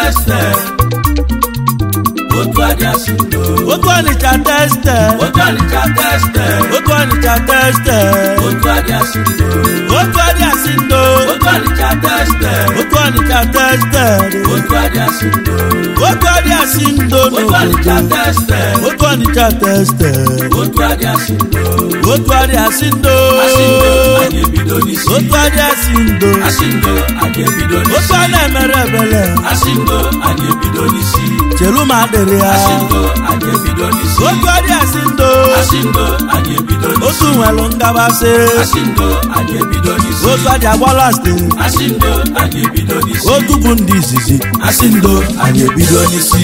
tested. Otu adị asị ndo. otu ọnịcha teste Otu Ọnịcha tested. otu ọnịcha teste Otu adị asị ndo. otu adị asị ndo Otu Ọnịcha tested. otu ọnịcha teste Otu adị asị ndo. otu adị asị ndo Otu Ọnịcha n'obodo tested. otu ọnịcha teste Otu adị asị ndo. otu adị asị ndo Asị ndo anyị ebido n'isi. otu adị asị ndo Asị ndo anyị ebido otu n'isi. a na-emere ebele Asị ndo anyị ebido n'isi. chelu ma adịrị ya Asị ndo anyị ebido n'isi. otu adị asị ndo Asị ndo anyị ebido n'isi. otu nwelu ngabasị Asị ndo anyị ebido n'isi. otu adị agbala site Asị ndo anyị ebido n'isi. otu bụ ndị izizi Asị ndo anyị ebido n'isi.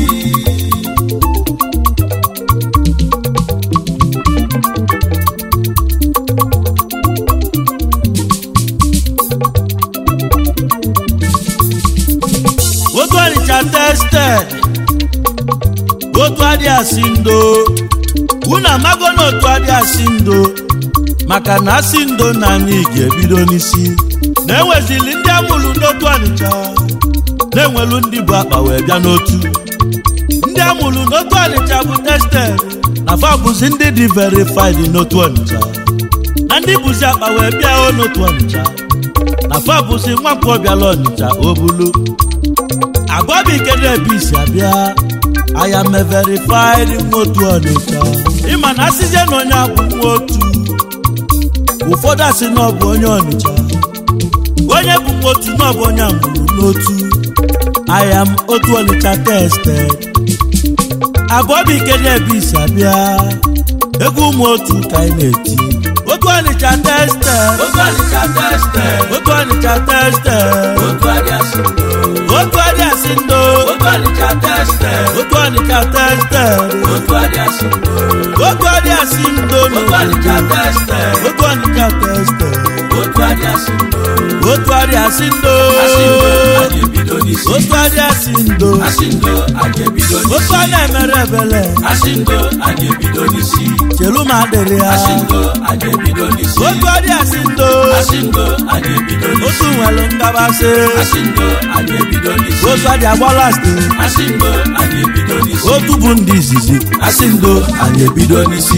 otu ọnịcha tested otu adị asị ndo unu amago na otu adị asị ndo maka na asị ndo na anyị ga-ebido n'isi na-enwezili ndị amụrụ n'otu ọnịcha na-enwelu ndị bụ akpa wee bịa n'otu ndị amụrụ n'otu ọnịcha bụ tested na fa bụzi ndị dị verified n'otu ọnịcha na ndị bụzi akpa wee bịa o n'otu ọnịcha na fa bụzi nwampụ ọbịala ọnịcha o bulu agwabikerebisi abịa aya me verified nwotu ọnịcha ịma na asịzie na onye abụ nwa otu ụfọdụ asị na ọ bụ onye ọnịcha onye bụ nwa otu na ọ bụ onye amụrụ n'otu aya m otu ọnịcha tested agwabikerebisi abịa egwu ụmụ otu ka anyị na-eti otu ọnịcha tested Otu Ọnịcha tested. otu ọnịcha tested Otu adị asị ndo. otu adị asị ndo Otu Ọnịcha tested. otu ọnịcha tested Otu adị asị ndo. otu adị asị ndo Otu Ọnịcha tested. otu ọnịcha tested Otu adị asị ndo. otu adị asị ndo Asị ndo anyị ebido n'isi. otu adị asị ndo Asị ndo anyị ebido otu n'isi. a na-emere ebele Asị ndo anyị ebido n'isi. chelu ma adịrị ya Asị ndo anyị ebido n'isi. otu adị asị ndo Asị ndo anyị ebido n'isi. otu nwere ngabasị Asị ndo anyị ebido n'isi. otu adị agbala site Asị ndo anyị ebido n'isi. otu bụ ndị izizi Asị ndo anyị ebido n'isi.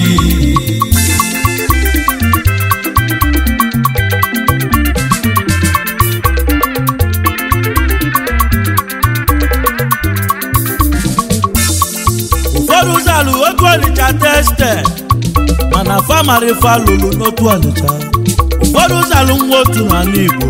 ụfọdụ ụzọ alụ otu ọnịcha tested mana famarifa lụrụ n'otu ọnịcha ụfọdụ ụzọ alụ nwa otu n'ala igbo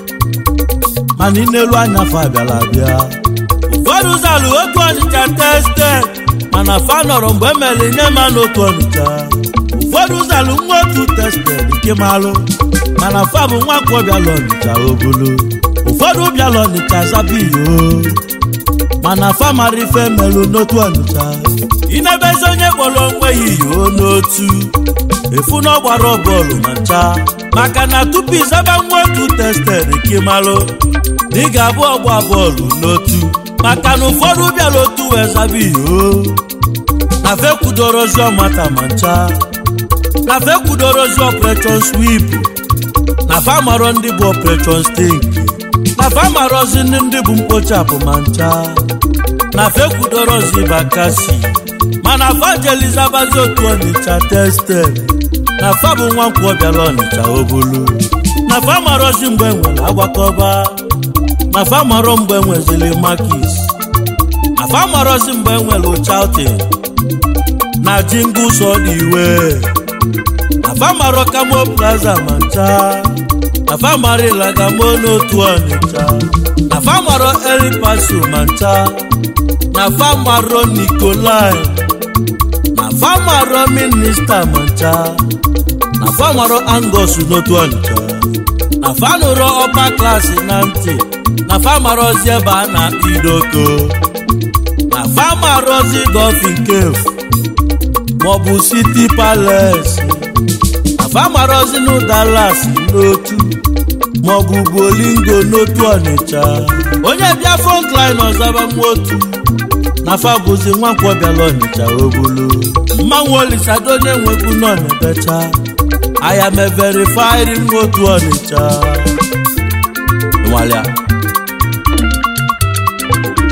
mana inelu anya fa bịara abịa ụfọdụ ụzọ alụ otu ọnịcha tested mana fa nọrọ mgbe emere nye ma n'otu ọnịcha ụfọdụ ụzọ alụ nwa otu tested nke malụ mana fa bụ nwa akwụkwọ bịala ọnịcha obulu ụfọdụ bịala ọnịcha zabiyo mana famara ife melụ n'otu ọnịcha inebezi onye kpọrọ onwe ya iyo n'otu efu na ọ gbara bọọlụ ma ncha maka na tupu ịzaba nwa otu tested kimalụ na ị ga-abụ ọgba bọọlụ n'otu maka na ụfọdụ bịara otu wee zaba iyo na fekwudorozi ọmata ma ncha na fekwudorozi operation sweep na famarọ ndị bụ operation stink na famarọzi ndị bụ mkpochapụ ma ncha na fekwudorozi bakasi mana fajelizabazi otu ọnịcha tested na fa bụ nwa nkwọ bịara ọnịcha obulu na famarọzi mgbe nwere agbakọba na famarọ mgbe nwezili makis na famarọzi mgbe nwere uchautin na jingus ọdịwe na famarọ kamo plaza ma ncha na famarila gamo n'otu ọnịcha na famarọ elipaso ma ncha na famarọ nikolai na famarọ minista ma ncha na famarọ angos n'otu ọnịcha na fanụrọ ọba klasị na ntị na famarọzi ebe a na idoko na famarọzi gọfin kefu maọbụ siti palace na famarọzi nụ dalas n'otu maọbụ bolingo n'otu ọnịcha onye bịa frontline ọzaba nwotu na fa bụzi nwankwọ bịala ọnịcha obulu mmanwụ olisado onye nwekwu nọ na-ebecha aya me verified nwotu ọnịcha nwalia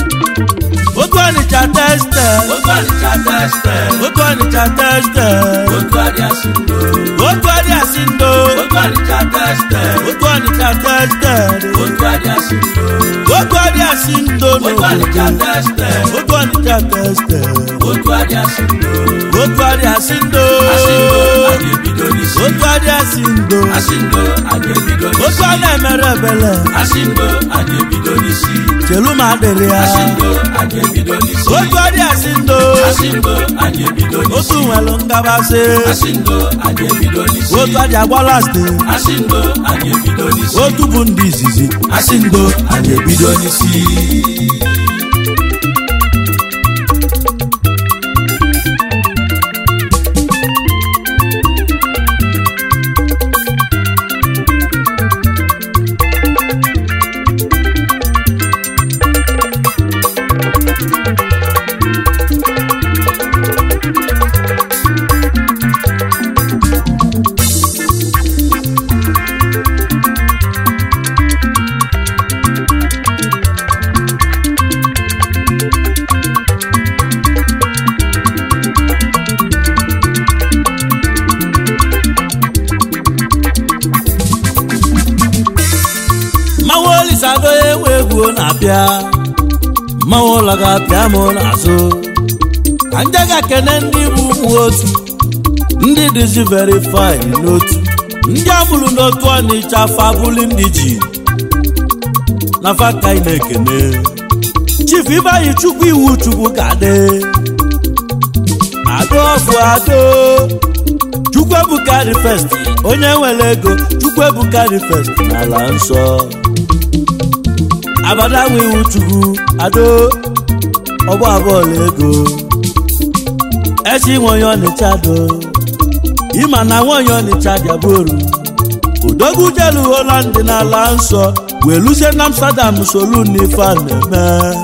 otu ọnịcha teste otu ọnịcha teste otu ọnịcha teste otu adịa si ndo otu adị asị ndo otu ọnịcha teste otu ọnịcha teste otu adịa si ndo otu adị asị ndo otu n'obodo ọnịcha teste otu ọnịcha teste otu adịa si ndo otu adị asị ndo asị ndo a ga-ebido n'isi otu adị asị ndo asị ndo a ga-ebido otu n'isi a na-emere ebele asị ndo a ga-ebido n'isi chelu ma adịrị ya asị ndo a ga-ebido n'isi otu adị asị ndo asị ndo a ga-ebido otu n'isi nwere ngabasị asị ndo a ga-ebido n'isi otu adị agbala site asị ndo a ga-ebido n'isi otu bụ ndị izizi asị ndo a ga-ebido n'isi mmanwụ olisado ewu egwu na-abịa mmanwụ ụlọ ga-apịa m n'azụ ka nje ga-ekene ndị bụ ụmụ otu ndị dịzi verifai n'otu ndị amụrụ n'otu ọnịcha fabuli ndị ji na faka ị na-ekene chief ibeanyị chukwu iwu chukwu ga-adị ado ọfụ ado chukwu ebuka dị fest onye nwere ego chukwu ebuka dị fest n'ala nsọ abada nwe iwu chukwu ado ọgbọ abụọla ego echi nwe onye ọnịcha do ịma na nwe onye ọnịcha bịaboru odogwu jelu holand n'ala nsọ wee luzie na amsterdam solu n'ife a na-eme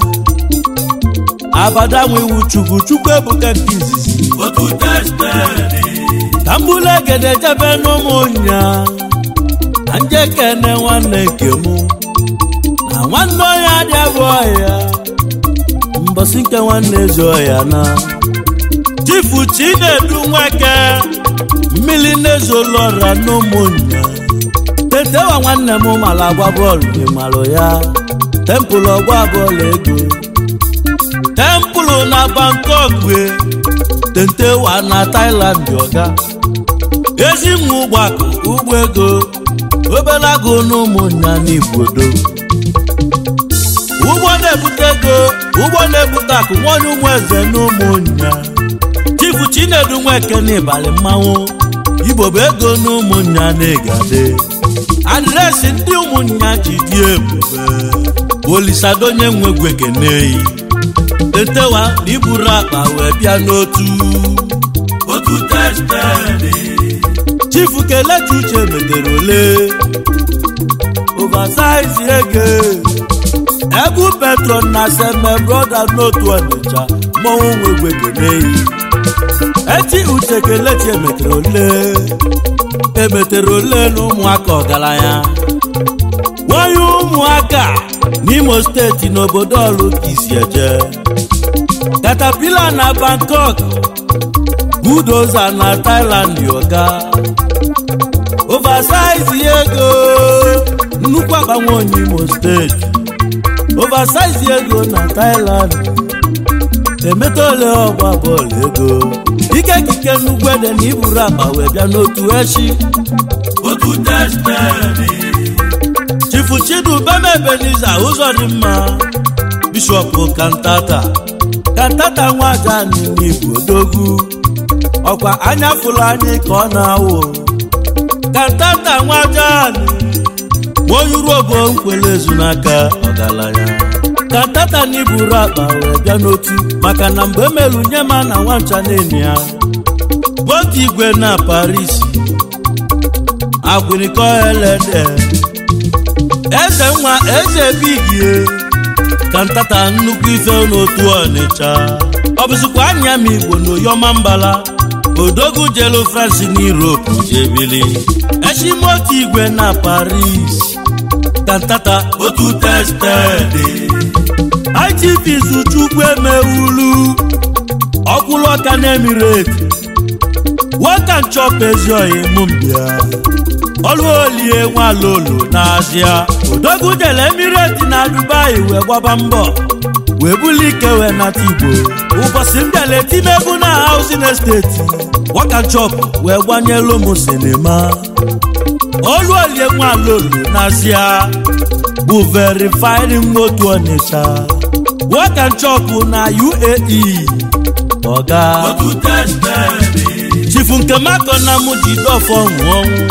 abada nwe iwu chukwu chukwu ebuka nke izizi otu teste ka mbụlụ egede jebe n'ụmụnya na nje kene nwanne nke mụ na nwanne onye adịabụ ọhịa mbọsị nke nwanne ezi ọhịa na chifu chinedu nweke mmiri na-ezolọra n'ụmụnya tetewa nwanne m mara agba bọọlụ gị malụ ya tempụl ọgba bọọlụ ego tempụlụ na bangkok wee tentewa na Thailand ọga ezi nwa ụgbọakụ ụgbọ ego obere agụ n'ụmụnya n'igbodo ụgbọ na-ebute ego ụgbọ na-ebute akụ nwanyị ụmụ eze n'ụmụnya chifu chinedu nweke n'ịbalị mmanwụ igbo bụ ego n'ụmụnya na-egade adreesị ndị ụmụnya ji dị ebube olisadonye nwegwe keneyi tetewa na iburu akpa wee bịa n'otu otu teste chifu kelechi uche metere ole oversize ego egwu petron na seme broda n'otu ọnịcha mmọnwụ nwegwe keneyi eti uche kelechi emetere ole emetere ole na ụmụaka ọgaranya nwanyị ụmụaka n'imo steeti n'obodo ọlụ ka isi eje katapila na bangkok budoza na thailand yoga oversize ego nnukwu agbanwe onye imo steeti oversize ego na thailand emeta ole ọgba bọọlụ ego ike kike nnukwu ede na iburu akpa wee bịa n'otu echi otu teste chifu chidubem ebeniza ụzọ dị mma bishọp kantata kantata nwaja n'igbo odogwu ọkwa anya fụrụ anyị ka ọ na-awụ kantata nwaja onye uruobo nkwele ezu n'aka ọgaranya kantata n'iburu akpa wee bịa n'otu maka na mgbe emelu nye ma na nwancha na-enyi ya otu igwe na paris agwịrịkọ elede eze nwa eze bigie kantata nnukwu ife n'otu ọnịcha ọ bụzikwa anya m igbo n'oyọma mbala odogwu jelu france na europe jebili eshimotu igwe na paris kantata otu teste ITV Chukwu emewulu ọkwụlụ ọka na emirate waka nchọp ezi oyi mụ mbịa ọlụ olie nwalolo n'azịa odogwu jele emirate na dubai wee gbaba mbọ wee buli ike wee nata igbo ụbọchị m bịala etimegwu na hausing esteti waka nchọp wee gbanyelu m sinima ọlụ olie nwalolo n'azịa bụ verified motu ọnịcha waka nchọp na uae ọga otu tested chifu nke mako na mụ ji dọfọ nwụọ ọnwụ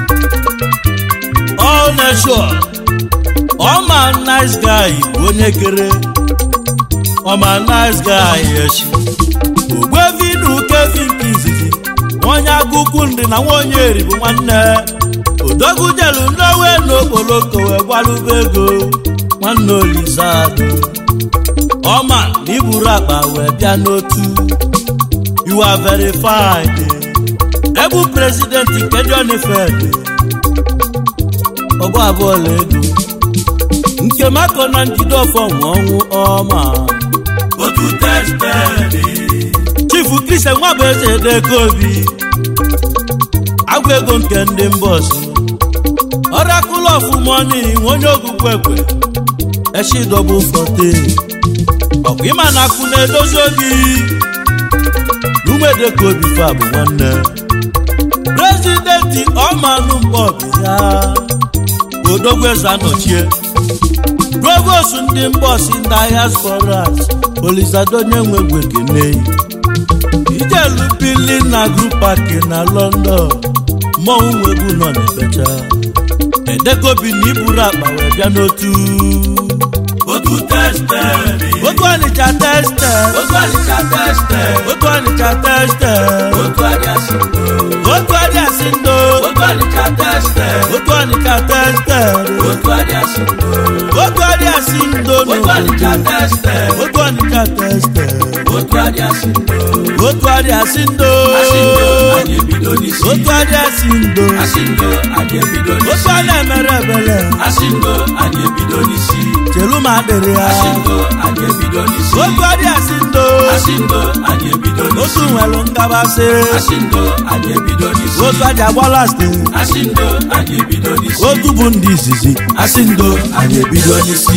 all nation ọma nice guy bụ onye kere ọma nice guy echi ogbevinu kevin kizizi onye agụkwu ndị na nwaonye eri bụ nwanne odogwu jelu ndowe n'okporoko wee gbalụba ego nwanne olizado ọma na iburu akpa wee bịa n'otu you are verified ebu prezidenti nke John Fed ọgbọ abụọ la ego nke mako na njide ọfọ nwe ọnwụ ọma otu tested chifu kristian nwabueze edego obi agwa ego nke ndị mbọsi ọrakụlụ ọfụmọni onye ogugwu ekwe eshidọbụ fote ọkwa ịma na akụ na-edozi obi umedeko obi fa bụ nwanne prezidenti ọmanụ mkpọbi ya odogweze anọchie provost ndị mbọsi ndị ahịa sporas olizadonye nwegwe keneyi ijelu bili na grupaki na london mmọnwụ nwegwu nọ n'ebecha edekobi na iburu akpa wee bịa n'otu otu tested otu ọnịcha teste otu ọnịcha tested otu ọnịcha teste otu adịasị otu adịasị ndo otu ọnịcha tested otu ọnịcha teste otu adịasị otu adịasị ndo otu ọnịcha tested otu ọnịcha teste otu adịasị otu adịasị ndo asị ndo anyị ebido n'isi otu adịasị ndo asị ndo anyị ebido otu n'isi a na-emere ebele asị ndo anyị ebido n'isi chelu ma adịrị ya asị ndo anyị ebido n'isi otu adịasị ndo asị ndo anyị ebido otu n'isi nwere ngabasị asị ndo anyị ebido n'isi otu aja agbala steeti asị ndo anyị ebido n'isi otu bụ ndị izizi asị ndo anyị ebido n'isi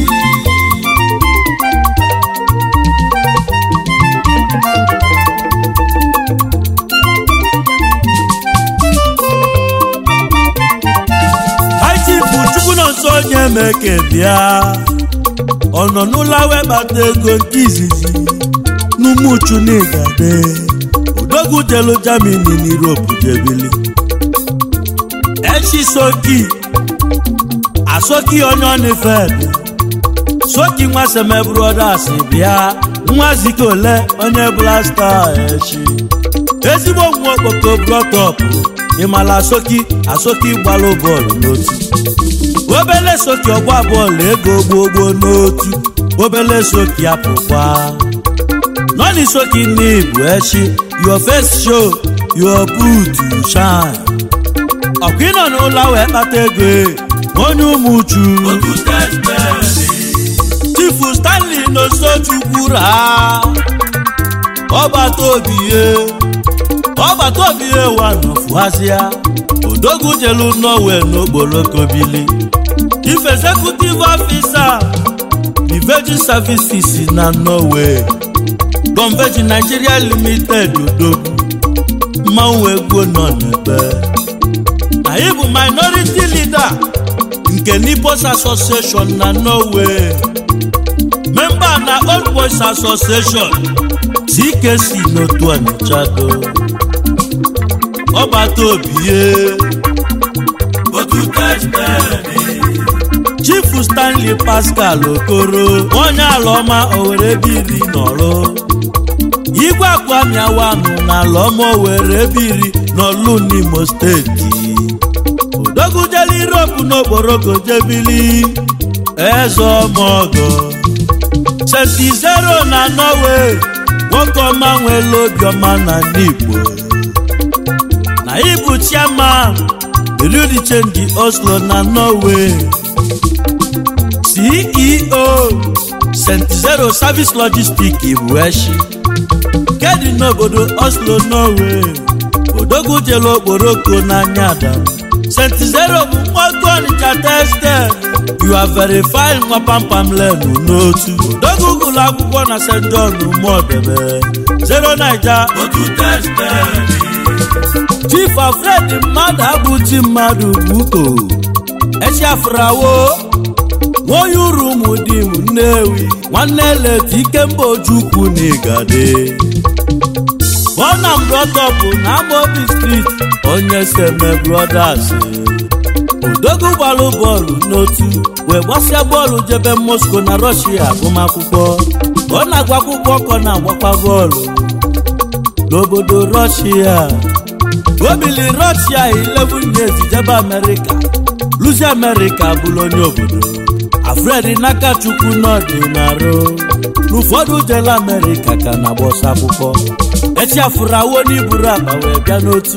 aichifu chukwu nọ nso onye meke bịa ọ nọ n'ụlọ wee kpata ego nke izizi n'umuchu n'igade odogwu jelu jamini n'Europe jebili echi soki asoki onye onifed soki nwa seme brothers bịa nwa zike ole onye blasta echi ezigbo nwa okpoko blọtọpụ ịmala asoki asoki gbalụ bọọlụ n'otu obele soki ọgba bọọlụ ego gbogbo n'otu obele soki apụkwa nọni soki n'ibu echi your face show your boot shine ọkwa ịnọ n'ụlọ wee kpata ego onye ụmụ uchu otu tested chifu stanley n'osochukwura ọgbata obi ye ọgbata obi ye wa nọfuazịa odogwu jelu norway n'okporoko bili chief executive officer the virgin services na norway gọmveji nigeria limited odogwu mmanwụ egwu nọ n'ebe anyị bụ minority leader nke Nibos Association na Norway memba na Old Boys Association CKC n'otu Ọnịcha do ọgbata obi ye otu tested Chief Stanley Pascal Okoro onye ala ọma Owere biri nọrọ igwe akwamiawanụ na ala ọma Owere biri n'Ọlụ n'Imo steeti odogwujela Europe n'okporoko jebili eze ọmọgọ senti zero na Norway nwoke ọma nwere obiọma na ndị Igbo na ịbụ chairman Bureau Change Oslo na Norway CEO st zero service logistic bụ eshi kedi n'obodo oslo norway odogwu jere okporoko n'anya ada st zero bụ mkpọtụ ọnịcha tested you are very fine nwa pampam lenu n'otu odogwu gụlụ akwụkwọ na st john ụmụodebe zero naija otu tested chief alfred mmadụ abụchi mmadụ buko echiafrawo nwoye uru ụmụ di m nnewi nwanne leta ikemba ojukwu na igade bọna mbrọtọpụ na amobi street onye seme brothers odogwu gbalụ bọọlụ n'otu wee gbasịa bọọlụ jebe moscow na rọshia agụmakwụkwọ ọ na-agwa akwụkwọ kọ na-agbakwa bọọlụ n'obodo rọshia obili rọshia 11 years jebe amerịka luzi amerịka bụrụ onye obodo afred n'aka chukwu n'ọdịnarụ n'ụfọdụ jele amerịka ka na-agba ọsọ akwụkwọ echiafụrụ awo n'iburu akpa wee bịa n'otu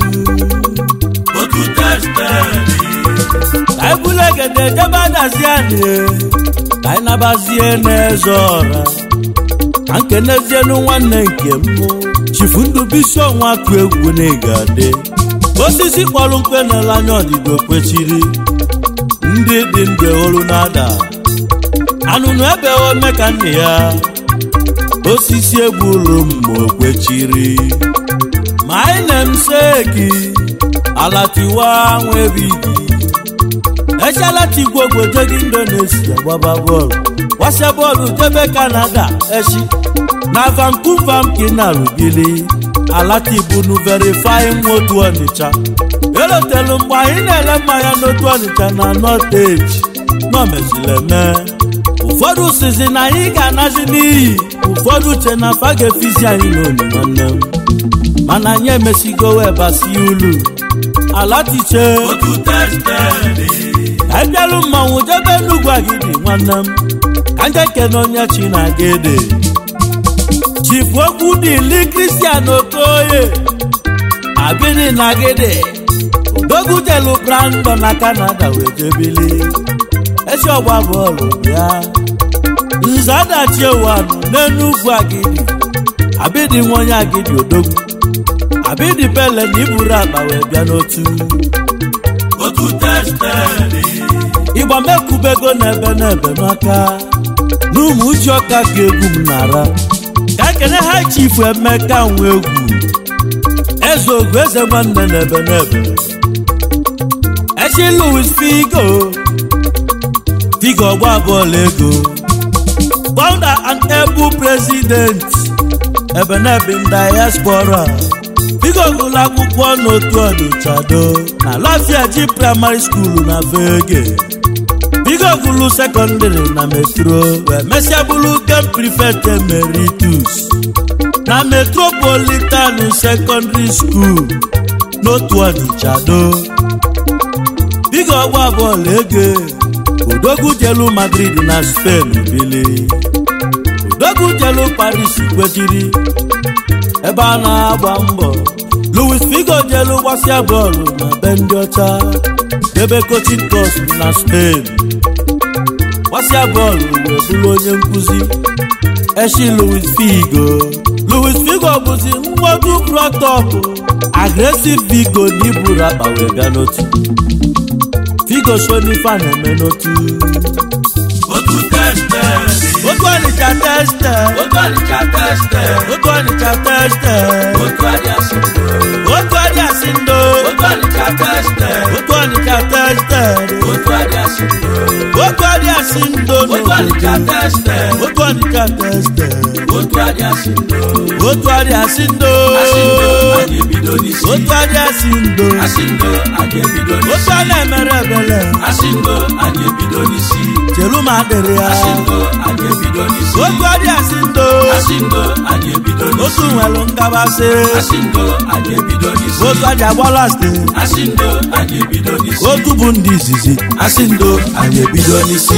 otu tested ka anyị bụrụ egede jebe adazi anyị ka anyị nabazie n'eze ọra ka nkenezienu nwanne nke m chifu ndubisi ọnwa atụ egwu na ịgade osisi kpọrọ mkpe n'ele anya ọdịdo kwechiri ndị dị ndụ olu na-ada anụnụ ebe ome ka nne ya osisi egburu mma okwechiri ma anyị na-emseki alatiwa nwebigi echalatigwe obodo gị indonesia gbaba bọọlụ gbasa bọọlụ jebe kanada echi na vancouver m ka ị na-arụbili alatibunu verifying otu ọnịcha elotelu mgbe anyị na-ele mmanya n'otu ọnịcha na nọteji nọmezileme ụfọdụ sizi na anyị ga-anazi n'iyi ụfọdụ uche na afa ga-efizi anyị n'oli nwanne m mana anyị emesigo wee basi ulu alatiche otu tested anyị bịalụ mmanwụ jebe enugwu agidi nwanne m ka nje kene onye chi na-aga ede chifu okwu dili kristian okoye abini na gede odogwu jelu brandon na kanada wee jebili esi ọgba bọọlụ bịa nze adachi ewanụ n'enugwu agidi abidi nwa onye agidi odogwu abidi pele na iburu akpa wee bịa n'otu otu tested ịgba mekubego n'ebe n'ebe n'aka n'ụmụ uche ọka ka egwu m nara ka ekene ha chifu emeka nwe egwu eze ogwu eze nwanne n'ebe n'ebe echi louis figo figo ọgba bọọlụ ego founder and able president ebe n'ebe ndị diaspora figo gụlụ akwụkwọ n'otu ọdịchado na lafiaji primary school na vege Bigo gụlụ sekọndịrị na metro wee mesịa bụrụ game prefect emeritus na metropolitan secondary school n'otu ọnịchado Bigo ọgba bọọlụ ege odogwu jelu madrid na spain bili odogwu jelu paris kwejiri ebe a na-agba mbọ louis figo jelu gbasịa bọọlụ na be ndị ọcha debe coaching course na spain gbasịa bọọlụ wee bụrụ onye nkụzi eshi louis figo louis figo bụzi mgbodu prọtọpụ agresiv figo na iburu akpa wee bịa n'otu figo sonifa na-eme n'otu otu tested otu ọnịcha teste otu ọnịcha tested otu ọnịcha teste otu adịasị otu adịasị ndo otu ọnịcha tested otu ọnịcha teste otu adịasị otu adịasị ndo otu ọnịcha tested otu ọnịcha teste otu adịasị otu adịasị ndo asị ndo a ga-ebido n'isi otu adịasị ndo asị ndo a ga-ebido otu n'isi a na-emere ebele asị ndo a ga-ebido n'isi chelu ma adịrị ya asị ndo a ga-ebido n'isi otu adịasị ndo asị ndo a ga-ebido n'isi otu nwere ngabasị asị ndo a ga-ebido n'isi otu adị agbala ste asị ndo a ga-ebido n'isi otu bụ ndị izizi asị ndo a ga-ebido n'isi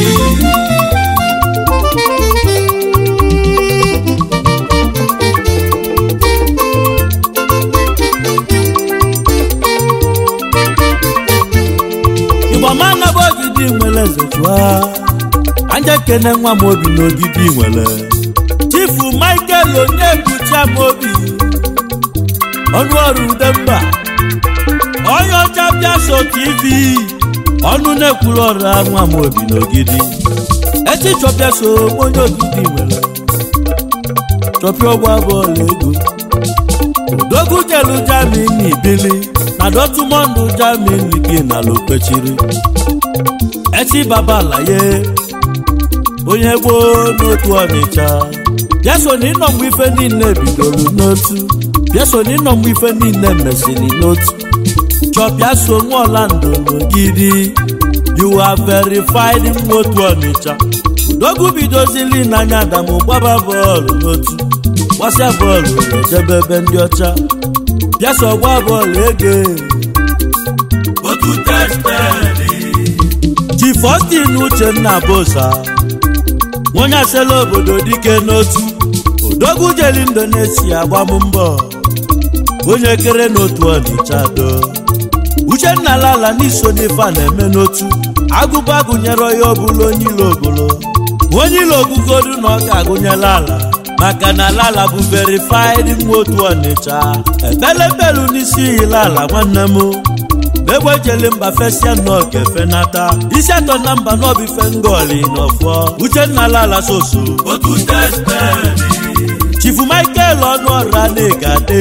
igbo ma naba ogidi nwere eze chụa anya kene nwa m obi n'ogidi nwere chifu michael onyebuchi m obi ọnụ ọrụ udemba onye ọcha bịa so tv ọnụ na-ekwuru ọrụ nwa m obi n'ogidi echi chọbịa so onye ogidi nwere chọpịa ọgwụ bọọlụ ego dogu jelu jamini bili na dọtụmọndụ jamini gị na lokpechiri echi babalaye onye gboo n'otu ọnịcha bịa so na ịnọ mgbe ife niile bidoro n'otu bịa so na ịnọ mgbe ife niile mesịrị n'otu chọpịa so nwa ọlando n'ogidi you are verified nwa otu ọnịcha dogu bidozili n'anya adamu gbaba bọọlụ n'otu gbasịa bọọlụ ejebe ebe ndị ọcha bịa so gba bọọlụ ege otu testedị ji Faustin Uchenna Bosa onye asela obodo dike n'otu odogwu jeli Indonesia gbam mbọ onye kere n'otu ọnịcha do Uchenna lala n'iso n'ife a na-eme n'otu agụba gụnyere ya ọbụla onye ilo ogolo onye ilo ogugodu na ọ ga-agụnyela ala maka na lala bụ verified nwa otu ọnịcha ebelepelu n'isi ihila ala nwanne m egbejele mba fesia n'oge fenata isi atọ na mba n'obife ngoli n'ọfọ uchenna lala soso otu testedị chifu michael ọnụ ọra na-egade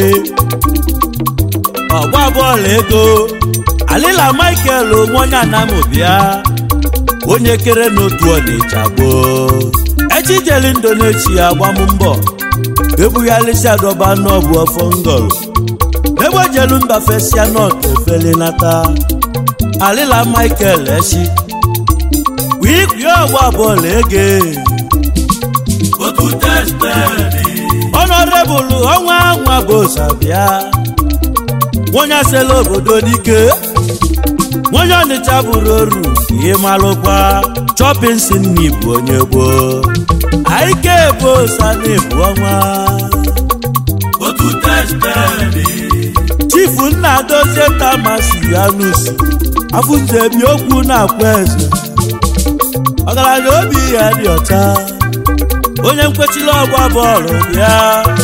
ọgba bọọlụ ego alila michael onwe onye anamụbịa onye kere n'otu ọnịcha gboo echijeli indonesia gbam mbọ ebughalịsi adọba n'ọbụ ọfọ ngọlụ egbejelu mba fesia nọt efelinata alila michael echi wikwie ọgba bọọlụ ege otu testedị ọnọrebụlụ ọnwa nwa bosa bịa onye asela obodo dike onye ọnịcha bụrụ oru ihe malụkwa chọpịn si n'ibụ onye gboo aike bosa na-ebu ọnwa otu testedị chifu nna dozie tamasi anusi afụnzebi okwu na-akwa eze ọgaranya obi ya dị ọcha onye nkwechiri ọgba bọọlụ bịa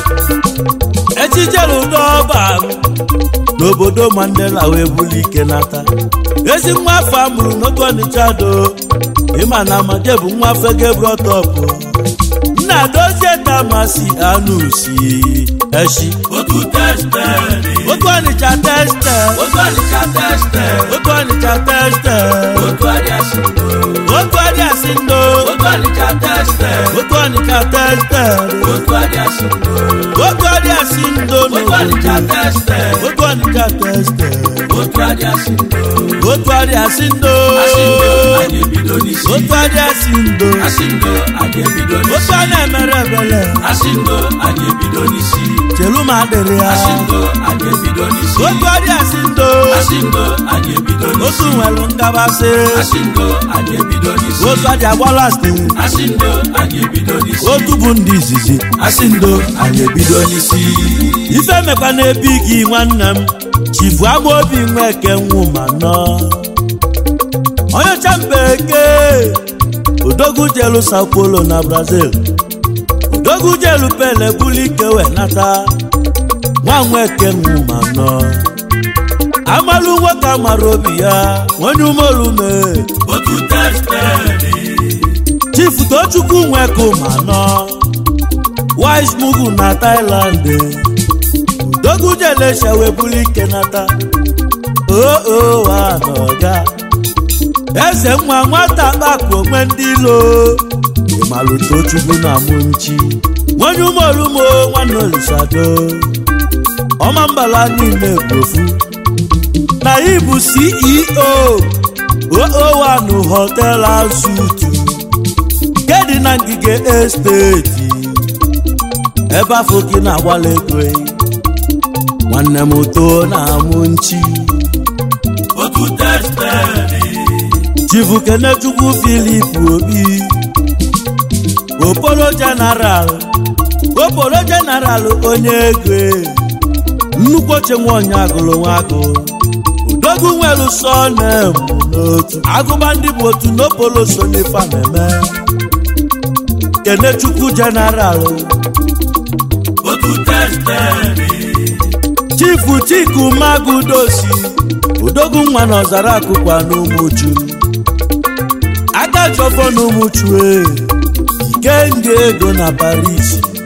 echijere ụdọ ọba n'obodo mandela wee buli ike nata ezi nwa afọ amụrụ n'oge ọnịcha do ịma na amade bụ nwa afọ gebrọtọpụ nna dozie tamasi anusi echi otu testedị otu ọnịcha teste otu ọnịcha testedị otu ọnịcha teste otu adịasị otu adị asị ndo otu ọnịcha testedị otu ọnịcha teste otu adịasị otu adị asị ndo otu ọnịcha testedị otu ọnịcha teste otu adịasị otu adị asị ndo asị ndo anyị ebido n'isi otu adị asị ndo asị ndo anyị ebido otu n'isi a na-emere ebele asị ndo anyị ebido n'isi chelu ma adịrị ya asị ndo anyị ebido n'isi otu adị asị ndo asị ndo anyị ebido otu n'isi nwere ngabasị asị ndo anyị ebido n'isi otu adị agbalasti asị ndo anyị ebido n'isi otu bụ ndị izizi asị ndo anyị ebido n'isi ife mekwa n'ebi gị nwanne m chifu agba obi nweke nwụma nọ onye ọcha mbeke odogwu jelu sao paulo na brazil odogwu jelu pele bulike wee nata nwa nweke nwụma nọ amalụ nwoke amara obi ya onye umeolume otu testedị chifu tochukwu nweke ma nọ wise mugu na thailand odogwu jelesha wee bulike nata oo anọga eze nwa nwata kpakụ onwe ndị ilo ịmalụ tochukwu na mụ nchi nwonye umeolumo nwanne olisado ọma mbala niile bụ ofu na ị bụ ceo oo1 hotel asutu nke dị na ngige esteti ebe afọ gị na-agbala ego nwanne m too na-amụ nchi otu testedị chifu kenechukwu filip obi opolo jeneral opolo jeneral onye ego nnukwu oche nwaonye agụrụ nwagụ odogwu nwere sọnem n'otu agụba ndị bụ otu n'opolo so n'ife a na-eme kenechukwu jeneral otu testedị chifu chiku magudosi odogwu nwa na ọzara akụkwa n'ụmụchu aka chọfọ n'ụmụchu e ikenga ego na paris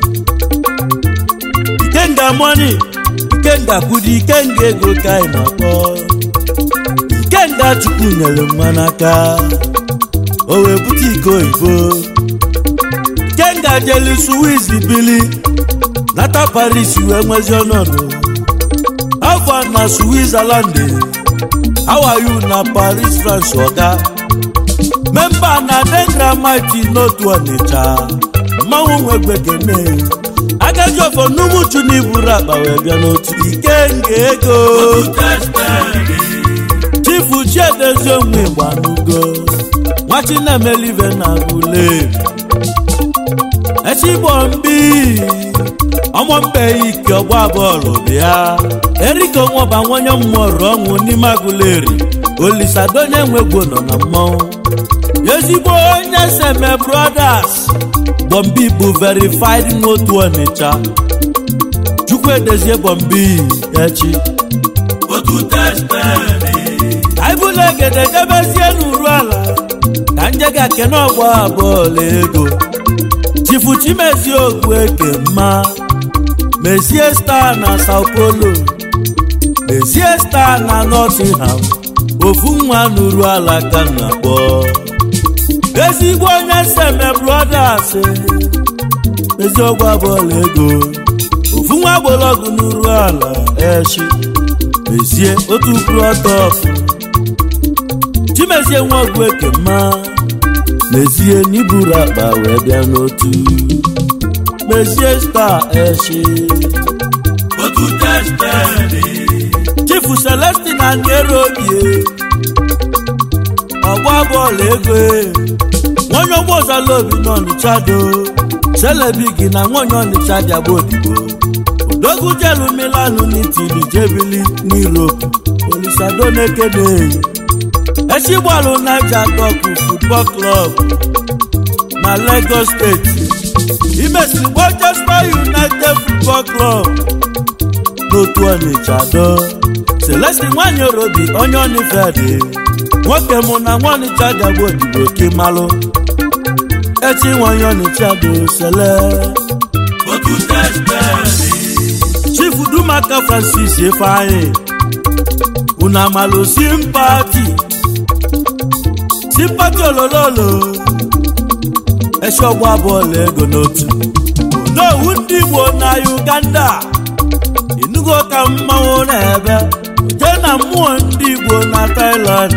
ikenga moni ikenga kwudi ikenga ego ka anyị na-akpọ ikenga chukwu nyere mma n'aka o wee bute iko oyibo ikenga jeli suwiz bili nata paris wee nwezi ọnọdụ afọ na switzerland how are you na paris france oga memba na dengramiti n'otu ọnịcha mmanwụ nwegbegene agajọfọ n'umuchu n'iburu akpa wee bịa n'otu ikenga ego otu testedị chifu chiedezi onwe gbanugo nwachinemelive na ule echigbo mbi ọmọmbe ike ọgba bọọlụ bịa erika onwọba nwonye mmụọrụ ọnwụ n'ime agụleri olisadonye nwegwo nọ na mmọnwụ ezigbo onye seme brothers bọmbi bụ verified n'otu ọnịcha chukwu edezie bọmbi echi otu testedị aịbụla egede debezie n'uru ala ka nje ga kene ọgba bọọlụ ego chifu chimezi ogwu eke mma mezie star na sao paulo mezie star na nottingham ofu nwa n'uru ala ka m na-akpọ ezigbo onye seme brothers mezi ọgba bọọlụ ego ofu nwa gbọrọgwụ n'uru ala echi mezie otu prọtọp chimezie nwa ọgwụ eke mma mezie n'iburu akpa wee bịa n'otu mezie star echi otu testedị chifu celestin aniero obie ọgba bọọlụ ego e. nwonye ọgba ọzala obi n'ọnịcha do selebigi na nwonye ọnịcha bịagba odibo odogwu jelu milanụ n'itili jebili n'europe olisado na-ekene echigbalụ naija dọkụ futbọl klọb na lagos steeti imesiri manchester united football club n'otu ọnịcha do celestin nwanyị orobi onye ọnịfedị nwoke mụ na nwa ọnịcha gagba odibo kimalụ echi nwanyị ọnịcha do sele otu testedị chief dumaka francis ifeanyi unu amalụ simpati simpati olololo echi ọgba bọọlụ ego n'otu onowu ndị igbo na uganda inugo ka mmanwụ na-ebe je na mmụọ ndị igbo na thailand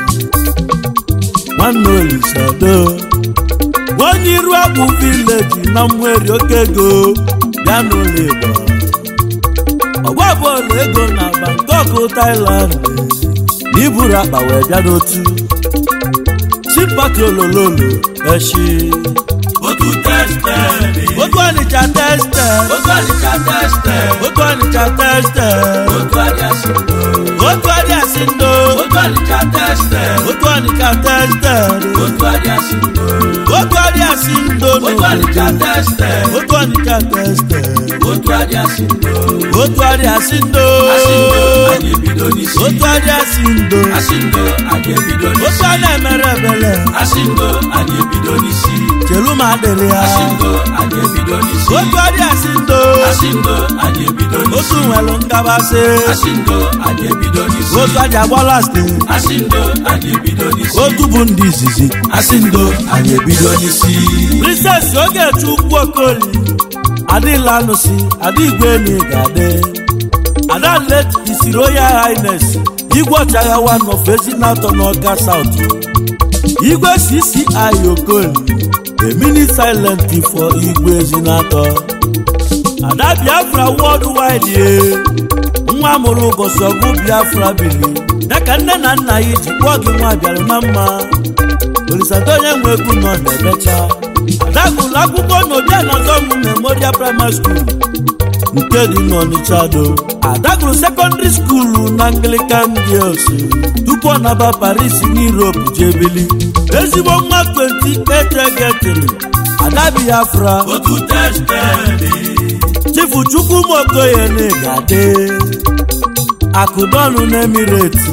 nwanne olisado onye iru agbụ vileji na mmeri oke ego bịa n'ụlọ igbo ọgba bọọlụ ego na bangkok thailand na iburu akpa wee bịa n'otu simpati olololo echi otu testedị otu ọnịcha teste otu ọnịcha testedị otu ọnịcha teste otu adịasịndo otu adịasị ndo otu ọnịcha testedị otu ọnịcha teste otu adịasịndo otu adịasị ndo otu ọnịcha testedị otu ọnịcha teste otu adịasịndo otu adịasị ndo asịndo anyị ebido n'isi otu adịasị ndo asịndo anyị ebido otu n'isi a na-emere ebele asịndo anyị ebido n'isi chelu ma adịrị ya asịndo anyị ebido n'isi otu adịasị ndo asịndo anyị ebido otu n'isi nwere ngabasị asịndo anyị ebido n'isi otu aja agbalasti asịndo anyị ebido n'isi otu bụ ndị izizi asịndo anyị ebido n'isi princess ogechi ukwu okoli adịla anụsi adịgwe enyi ga-adị ada let isi royal highness igwe ọchagha one of ezinatọ n'ọka south igwe cci okoli a mini silent for igwe ezinatọ ada biafra worldwide ye nwa mụrụ ụbọchị ọgụ biafra bili ya ka nne na nna ya ji kpọọ gị nwa bịara na mma olisado onye nwe egwu nọ na-emecha ada gụrụ akwụkwọ n'obi anọzọmụ memorial primary school nke dị n'Ọnịcha do adagụrụ sekọndịrị skuulu na Anglican Girls tupu ọ naba Paris n'Europe jee bili ezigbo nwa 28 egetịrị ada Biafra otu testedị chifu chukwumokoye na-egade akụdọnụ n'emireti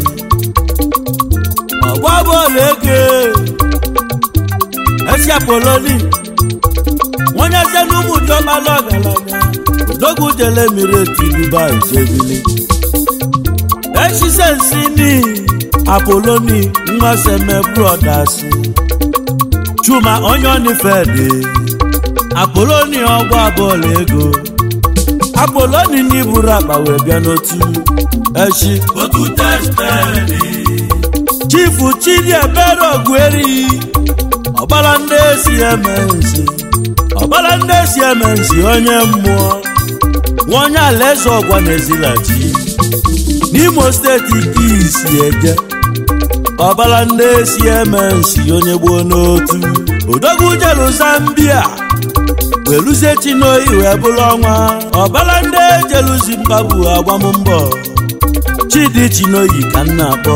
ọgba bọọlụ ego esiapoloni onye se n'ụmụ diọkpala ọgaranya odogwu jele emireti dubai jebili esisensini apoloni nmaseme brodas chuma onye onifede apoloni ọgba bọọlụ ego apoloni n'iburu akpa wee bịa n'otu echi otu testedị chifu chidiebere ogweri ọgbara ndị esi eme nsi ọgbara ndị esi eme nsi onye mmụọ nwa onye alaeze ọgwa na-ezilachi n'imo steeti ka isi eje ọbara ndị esi eme nsi onye gboo n'otu odogwu jelu zambia weluzie chinoyi wee bụrụ ọnwa ọbara ndị jelu zimbabwe agbam mbọ chidi chinoyi ka m na-akpọ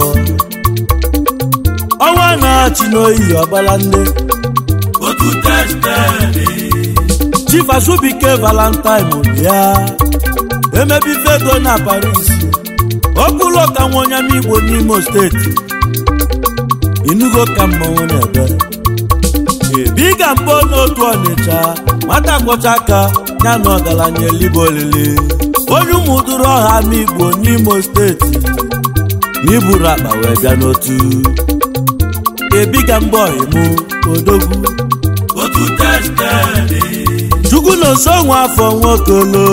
ọnwa na chinoyi ọbara ndị otu testedị chief azubike valentine bịa emebife ego na paris ọkpụlụ ka nwa onye ama igbo n'imo steeti inugo ka mmanwụ na-ebe ebiga mbọ n'otu ọnịcha nwata kwọcha aka ya na ọgaranya elibe olili onye ụmụdụrụ ọha ama igbo n'imo steeti n'iburu akpa wee bịa n'otu ebiga mbọ emu odogwu otu testedị chukwu na nso nwa afọ nwokolo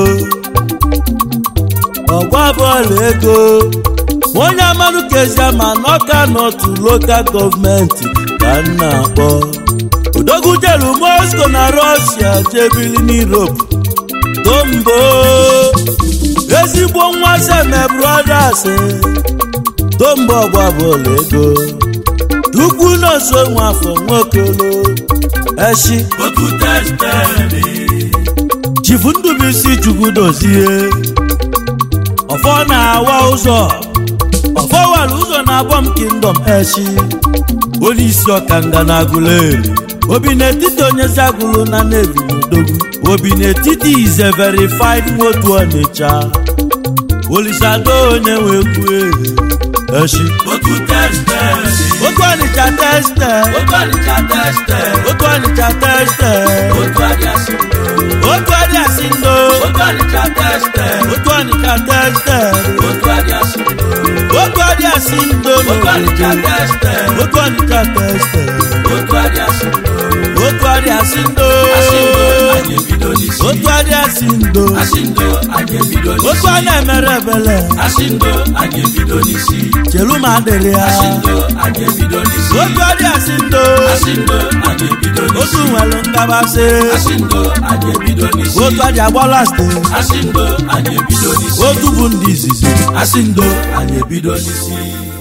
ọgba bọọlụ ego onye amanụ kezie ma n'ọka n'otu lokal gọọmenti ka m na-akpọ odogwu jelu moscow na rọshia jebili n'europe tombo ezigbo nwa seme brothers tombo ọgba bọọlụ ego chukwu na nso nwa afọ nwokolo eshi otu testedị chifu ndụbụisi chukwu dozie ọfọ na-awa ụzọ ọfọ wara ụzọ na-abọ m kingdom echi onye isi ọkanga na agụleri obi n'etiti onye si agụlụ na nevi n'odogwu obi n'etiti ize verified nwotu ọnịcha olisado onye wee kwue echi otu testedị otu ọnịcha teste otu ọnịcha testedị otu ọnịcha teste otu adịasị otu adịasị ndo otu ọnịcha testedị otu ọnịcha teste otu adịasị otu adịasị ndo otu ọnịcha testedị otu ọnịcha teste otu adịasị otu adịasị ndo asị ndo anyị ebido n'isi otu adịasị ndo asị ndo anyị ebido otu n'isi a na-emere ebele asị ndo anyị ebido n'isi chelu ma adịrị ya asị ndo anyị ebido n'isi otu adịasị ndo asị ndo anyị ebido otu n'isi nwere ngabasị asị ndo anyị ebido n'isi otu adị agbala ste asị ndo anyị ebido n'isi otu bụ ndị izizi asị ndo anyị ebido n'isi